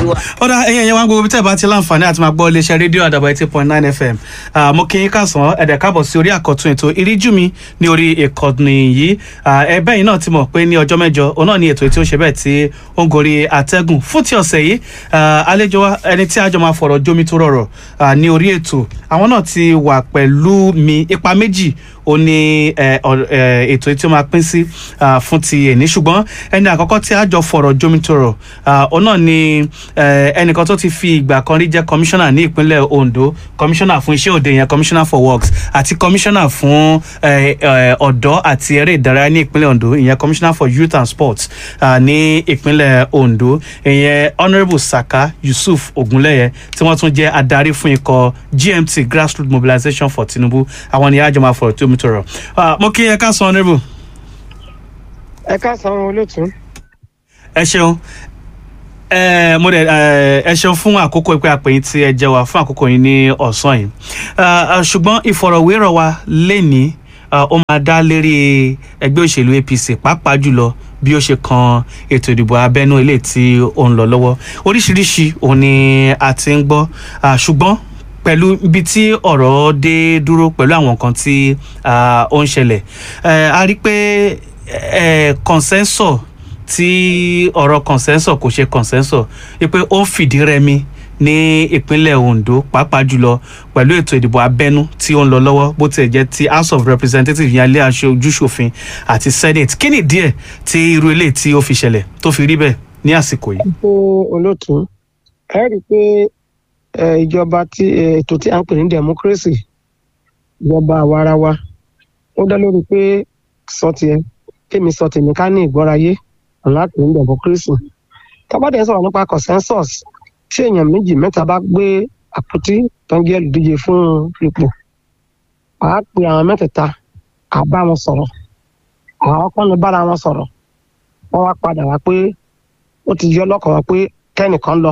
wa. ọ̀dà ẹ̀yìn ẹ̀yẹ wa gbogbo bí tẹ́ ẹ bá ti láǹfààní àti máa gbọ́ iléeṣẹ́ rédíò àdàbà eighty point nine fm Ah, mo kí yín kásán ẹ̀dẹ̀ káàbọ̀ sí orí àkọ́tún ètò ìríjú mi ní orí ìkànnì yìí Ah, ẹ̀bẹ́ yìí náà ti mọ̀ pé ní ọjọ́ mẹ́jọ òun náà ni ètò tí ó ṣe bẹ́ẹ̀ tí ó ń gorí àtẹ́gùn fún ti ọ̀sẹ̀ yìí ah, àlejò wa ẹni tí a jọ máa fọ̀rọ̀ jómi tó rọrọ̀ ah, ní orí ètò àwọn náà ti wà pẹ̀lú mi ipa méjì ó ní ẹ, ọ- ẹ, ètò tí ó máa pín sí ah, fún ti èní ṣùgbọ́n ẹni àkọ́kọ́ tí a jọ fọ̀rọ̀ jomitoro òun náà ni ẹ, ẹnìkan tó ti fi ìgbà kan rí jẹ́ kọmíṣánná ní ìpínlẹ̀ Ondo kọmíṣánná fún iṣẹ́ òde yẹn kọmíṣánná for works àti kọmíṣánná fún ẹ, ẹ, ọ̀dọ́ àti eré ìdárayá ní ìpínlẹ̀ Ondo ìyẹn kọmíṣánná for youth and sports ah, ní ìpínlẹ̀ Ondo ìyẹn honourable Saka Yusuf Ogunleye tí wọ́n tún jẹ́ adarí fún ikọ̀ GMT grassroots mobilization for Tinubu àwọn ni àjọ máa fọ̀rọ̀ tó mi tọrọ mo kí ẹ ká sọ honourable ẹ káàsán olóòtú. ẹ ṣeun ẹ mo dẹ ẹ ẹ ṣeun fún àkókò ìpè àpèyìn tí ẹ jẹ wá fún àkókò yìí ní ọ̀sán yìí Ah, ah, ṣùgbọ́n ìfọ̀rọ̀wérọ̀ wa lẹ́ni ó máa dá lérí ẹgbẹ́ òṣèlú APC pàápàá jùlọ bí ó ṣe kan ètò ìdìbò abẹ́nú ilé tí ó ń lọ lọ́wọ́ oríṣiríṣi òun ni a ti ń gbọ́ Ah, ṣùgbọ́n pẹ̀lú ibi tí ọ̀rọ̀ dé dúró pẹ̀lú àwọn nǹkan tí ah, ó ń ṣẹlẹ̀ Eh, a rí i pé eh, consensus tí ọ̀rọ̀ consensus kò ṣe consensus wípé ó ń fìdí rẹmi ní ìpínlẹ̀ Ondo pàápàá jùlọ pẹ̀lú ètò ìdìbò abẹ́nú tí ó ń lọ lọ́wọ́ bó tiẹ̀ jẹ́ ti House of Representatives yẹn ilé aṣojúṣòfin àti Senate kí ni díẹ̀ tí irú ilé tí ó fi ṣẹlẹ̀ tó fi rí bẹ́ẹ̀ ní àsìkò yìí. pé olóòtú ẹ rí i pé ẹ, ìjọba tí ẹ, ètò tí a ń pè ní democracy ìjọba àwarawa ó dá lórí pé sọ tiẹ̀ kémi sọ tèmi ká ní ìgbọ́rayé láti ní democracy tábàdé sọ̀rọ̀ nípa consensus tí èèyàn méjì mẹ́ta bá gbé àpótí tó ń jẹ́ olùdíje fún ipò àá pe àwọn mẹ́tẹ̀ẹ̀ta àá bá wọn sọ̀rọ̀ àwọn kan ní bára wọn sọ̀rọ̀ wọ́n wá padà wá pé ó ti yọ lọ́kàn wá pé kẹ́nìkan lọ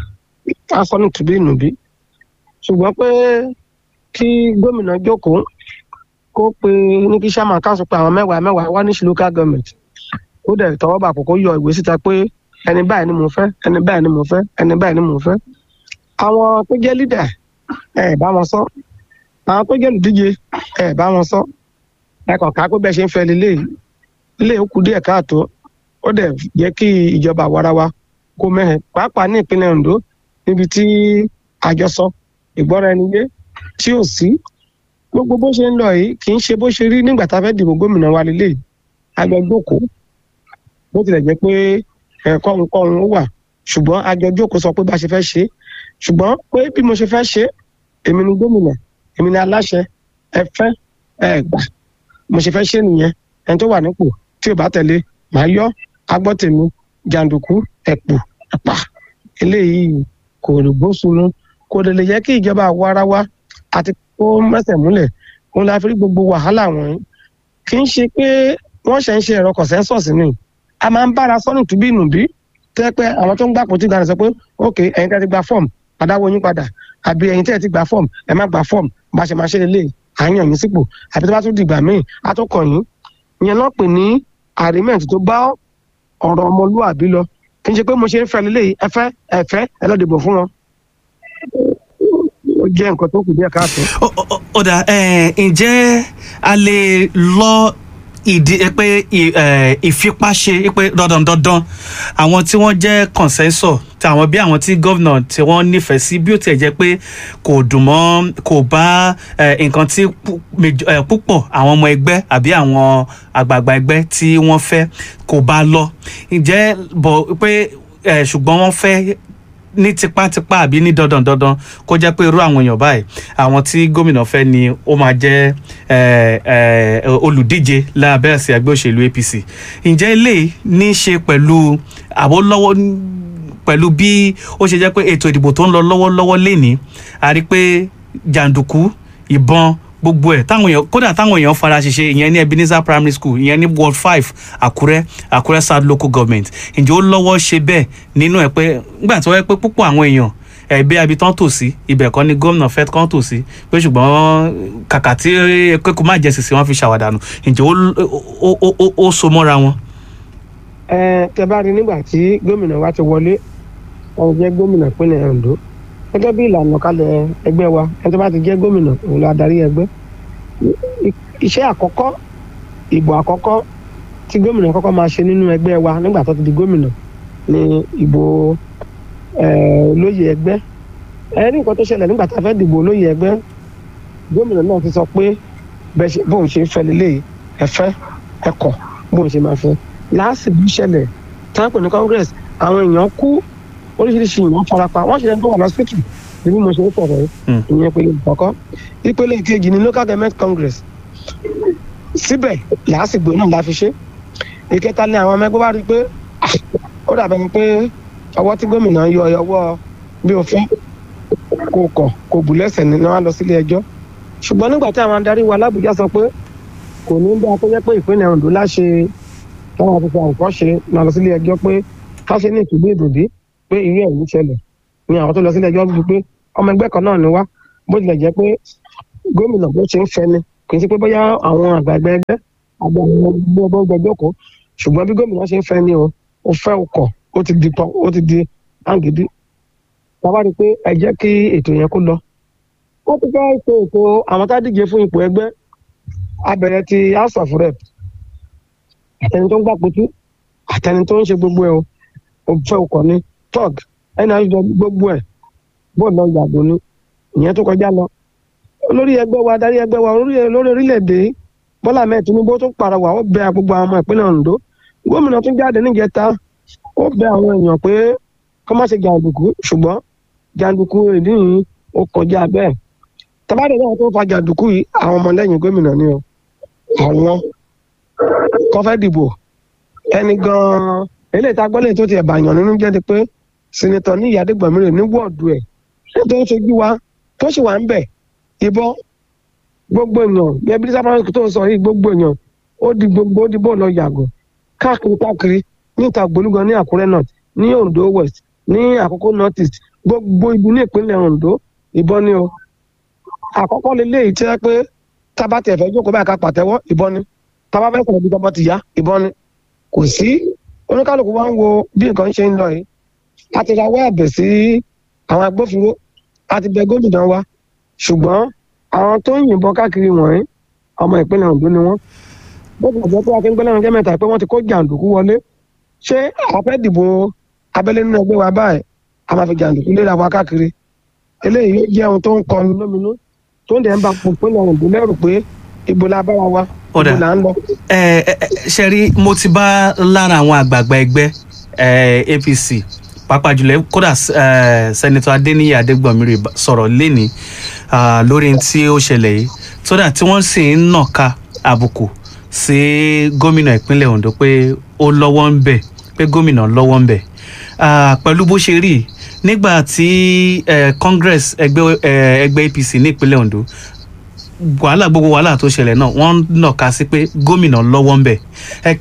á sọ ní tùbí ìnùbí ṣùgbọ́n pé kí gómìnà jókòó kó pe ní kí sàmà káàsù pé àwọn mẹ́wàá mẹ́wàá wá ní sí local government ó dẹ̀ tọwọ́ bà kókó yọ ìwé síta pé ẹni báyìí ni mo fẹ́ ẹni báyìí ni mo fẹ́ ẹni báyìí ni mo fẹ́ àwọn tó jẹ́ leader ẹ bá wọn sọ àwọn tó jẹ́ olùdíje ẹ bá wọn sọ ẹ kàn ká pé bẹ́ẹ̀ ṣe ń fẹ́ lélẹ́yìí ilé ó kù díẹ̀ káàtó ó dẹ̀ jẹ́ kí ìjọba àwarawa kó mẹ́hẹ̀ pàápàá ní ìpínlẹ̀ Ondo níbi tí àjọsọ ìgbọ́ra ẹni yé tí ò sí gbogbo bó ṣe ń lọ yìí kì í ṣe bó ṣe rí nígbà tá a fẹ́ dìbò gómìnà wa lélẹ̀ àjọ jókòó bó tilẹ̀ jẹ́ pé ẹ̀kọ́ nǹkan ó wà ṣùgbọ́n àjọ jókòó sọ pé bá a ṣe fẹ́ ṣe é ṣùgbọ́n pé bí mo ṣe fẹ́ ṣe é èmi ni gómìnà èmi ni aláṣẹ ẹ fẹ́ ẹ gbà mo ṣe fẹ́ ṣe é nìyẹn ẹni tó wà nípò tí ò bá tẹ̀lé màá yọ agbọ́tẹ̀mí jàǹdùkú ẹ̀pù ẹ̀pà eléyìí kò rí bóṣùnú kò lè lè jẹ́ kí ìjọba àwọ̀ ara wa àti kó mẹ́sẹ̀ múlẹ̀ òun la fi rí gbogbo wàhálà wọ̀nyí kì í ṣe pé wọ́n ṣe ń ṣe ẹ̀rọ consensus ni a máa ń bára sọ́nù tùbí ìnùbí tẹ́ pé àwọn tó ń gbà pòtí gbàdá sọ pé ok ẹ̀yin tẹ́ ti gba fọ́ọ̀mù àdáwọ̀ yín padà àbí ẹ̀yin tẹ́ ti gba fọ́ọ̀mù ẹ má gba fọ́ọ̀mù bá a ṣe máa ṣe lélẹ̀ àyàn yín sípò àbí tó bá tún dìgbà míì á tún kàn yín ìyẹn náà pè ní agreement tó bá ọ̀rọ̀ ọmọlúwàbí lọ kì í ṣe pé mo ṣe ń fẹ́ lélẹ̀ ẹ fẹ́ ẹ fẹ́ ẹ lọ́ọ́ dìbò fún wọn. ó jẹ́ nǹkan tó kù díẹ̀ káàtó. Ó- ó- ó- ó dà ẹ, ǹjẹ́ a lè lọ ìdí ẹ pé ì- ẹ, ìfipáṣe pé dandan dandan àwọn tí wọ́n jẹ́ consensus tí àwọn bí àwọn tí gómìnà tí wọ́n nífẹ̀ẹ́ sí bí ó tiẹ̀ jẹ́ pé kò dùn mọ́ kò bá ẹ, nǹkan tí pu- mej- ẹ, púpọ̀ àwọn ọmọ ẹgbẹ́ àbí àwọn àgbààgbà ẹgbẹ́ tí wọ́n fẹ́ kò bá lọ ǹjẹ́ bọ̀ pé ẹ, ṣùgbọ́n wọ́n fẹ́ ní tipátipá àbí ní dandan dandan kó jẹ́ pé irú àwọn èèyàn báyìí àwọn tí gómìnà fẹ́ ni ó máa jẹ́ eh, eh, olùdíje lábẹ́ àsíá ẹgbẹ́ òṣèlú APC ǹjẹ́ eléyìí ní í ṣe pẹ̀lú àbó lọ́wọ́ pẹ̀lú bí ó ṣe jẹ́ pé ètò ìdìbò tó ń lọ lọ́wọ́lọ́wọ́ lénìí a rí pé jàǹdùkú ìbọn gbogbo ẹ̀ táwọn èèyàn kódà táwọn èèyàn fara ṣiṣẹ́ ìyẹn ní Ebenezer primary school ìyẹn ní ward five Àkúrẹ́ Àkúrẹ́ south local government ǹjẹ́ ó lọ́wọ́ ṣe bẹ́ẹ̀ nínú ẹ̀ pé nígbà tó wẹ́ pé púpọ̀ àwọn èèyàn ẹbí abitán tò sí ibẹ̀ kọ́ ni gómìnà fẹ́ kán tò sí pé ṣùgbọ́n kàkà tí kókò má jẹ sìsì wọn fi ṣàwádànù ǹjẹ́ ó- ó- ó- ó- ó so mọ́ra wọn. ẹ tẹ bá rí nígbà tí gómìnà wa ti wọlé wọn jẹ́ gómìnà ìpínlẹ̀ Ondo gẹ́gẹ́ bí ìlànà kalẹ̀ ẹgbẹ́ wa ẹni tó bá ti jẹ́ gómìnà òun la darí ẹgbẹ́ iṣẹ́ àkọ́kọ́ ìbò àkọ́kọ́ tí gómìnà kọ́kọ́ máa ṣe nínú ẹgbẹ́ wa nígbà tó ti di gómìnà ní ìbò olóyè ẹgbẹ́ ẹ ní nǹkan tó ṣẹlẹ̀ nígbà tá a fẹ́ dìbò olóyè ẹgbẹ́ gómìnà náà ti sọ pé bóun ṣe ń fẹ́ lélẹ́yìí ẹ fẹ́ ẹ kọ̀ bóun ṣe máa fẹ́ láàsìbí ṣẹlẹ̀ táǹpù ní congress àwọn èèyàn kú oríṣiríṣi èèyàn farapa wọ́n ṣe lẹ́nu tó wà lọ́sítì bí mo ṣe ń sọ̀rọ̀ ìyẹn ìpele ìkọ̀kọ́ ìpele ìkejì ní local government congress síbẹ̀ làásìgbò náà la fi ṣe ìkẹta ni àwọn ọmọ ẹgbẹ́ bá rí i pé ó dàbẹ̀ ni pé ọwọ́ tí gómìnà yọ ọwọ́ bí o fẹ́ kò kọ̀ kò bù lẹ́sẹ̀ ní wọ́n á lọ sílé ẹjọ́ ṣùgbọ́n nígbà tí àwọn adarí wa lábùjá sọ pé kò ní bá tó jẹ́ pé ìpínlẹ̀ Ondo láṣẹ táwọn àti fún àwòkọ́ ṣe máa lọ sílé ẹjọ́ pé ká ṣe ní ìtúgbé ìdòdì pé irú ẹ̀ ń ṣẹlẹ̀ ni àwọn tó lọ sílé ẹjọ́ bíi pé ọmọ ẹgbẹ́ kan náà ni wá bó tilẹ̀ jẹ́ pé gómìnà bó ṣe ń fẹ́ ni kì í ṣe pé bóyá àwọn àgbàgbẹ́ ẹgbẹ́ àgbà àwọn gbẹgbẹ́ kó ṣùgbọ́n bí gómìnà ṣe ń fẹ́ ni o ó fẹ́ ọkọ̀ ó ti di pọ̀ ó ti di àǹgídí bàbá rí i pé ẹ jẹ́ kí ètò yẹn kó lọ wọ́n ti fẹ́ ṣe ètò àwọn tá díje fún ipò ẹgbẹ́ abẹ̀rẹ̀ ti house of rep ẹni tó ń gbà pétú àtẹni tó ń ṣe gbogbo ẹ o ò fẹ́ ọkọ̀ ni tug ẹni àjọ gbogbo ẹ bóun lọ yàgò ni ìyẹn tó kọjá lọ olórí ẹgbẹ́ wa adarí ẹgbẹ́ wa olórí orílẹ̀-èdè Bọ́lá Ahmed Tinubu tó pàrọwà ó bẹ gbogbo àwọn ọmọ ìpínlẹ̀ Ondo gómìnà tún jáde níjẹta ó bẹ àwọn èèyàn pé kọ́ má ṣe jàǹdùkú ṣùgbọ́n jàǹdùkú ìdí yìí ó kọjá bẹ́ẹ̀ tabade náà tó fa jàǹdùkú yìí àwọn ọmọlẹ́yìn gómìnà ni o àwọn kọ́ fẹ́ dìbò ẹni gan-an eléyìí tá a gbọ́ lẹ́yìn tó ti ẹ̀ bàyàn nínú jẹ́ ti pé sinetọ̀ ní ìyá adégbàmírè ní wọ́ọ̀dù ẹ̀ tó ń ṣojú wa tó sì wà ń bẹ̀ ìbọn gbogbo èèyàn bí ẹbí sábà tó ń sọ yìí gbogbo èèyàn ó di gbogbo ó di bó lọ yàgò káàkiri káàkiri ní ìta gbólúgan ní àkúrẹ́ north ní ondo west ní àkókò north east gbogbo ibi ní ìpínlẹ̀ ondo ìbọn ni o àkọ́kọ́ leléyìí tí wọ́n pé tábà tẹ̀ fẹ́ jókòó báyìí ká pàtẹ́wọ́ ìbọn ni tábà fẹ́ sọ̀rọ̀ bí tọ́bọ̀ ti yá ìbọn ni kò sí oníkálukú wa ń wo bí nǹkan ṣe ń lọ yìí a ti rawọ́ ẹ̀bẹ̀ sí àwọn agbófinró a ti bẹ gómìnà wa ṣùgbọ́n àwọn tó ń yìnbọn káàkiri wọ̀nyí ọmọ ìpínlẹ̀ Ondo ni wọ́n bó ti jẹ́ pé akíngbẹ́lẹ́ ọ̀rọ̀ mẹ́ta pé wọ́n ti kó jàǹdùkú wọlé ṣé àfẹ́ dìbò abẹ́lé nínú ẹgbẹ́ wa báyìí a máa fi jàǹdùkú léra wa káàkiri eléyìí yóò jẹ́ ohun tó ń kọlu lóminú tó ń dẹ̀ ń ba ìpínlẹ̀ Ondo lẹ́rù pé ibo la bára wa ibo là ń lọ. ẹ ẹ ṣe rí mo ti bá lára àwọn àgbààgbà ẹgbẹ́ APC pàápàá jùlọ kódà sẹ́nitọ́ Adéníyì Adégbọ̀nmírè sọ̀rọ̀ lẹ́ni lórí tí ó ṣẹlẹ̀ yìí sódà tí wọ́n sì ń nàka àbùkù sí gómìnà ìpínlẹ̀ Ondo pé ó lọ́wọ́ ń bẹ̀ pé gómìnà lọ́wọ́ ń bẹ̀ pẹ̀lú bó ṣe rí nígbà tí Congress ẹgbẹ́ ẹgbẹ́ APC ní ìpínlẹ̀ Ondo wàhálà gbogbo wàhálà tó ṣẹlẹ̀ náà wọ́n nàka sí pé gómìnà lọ́wọ́ ń bẹ̀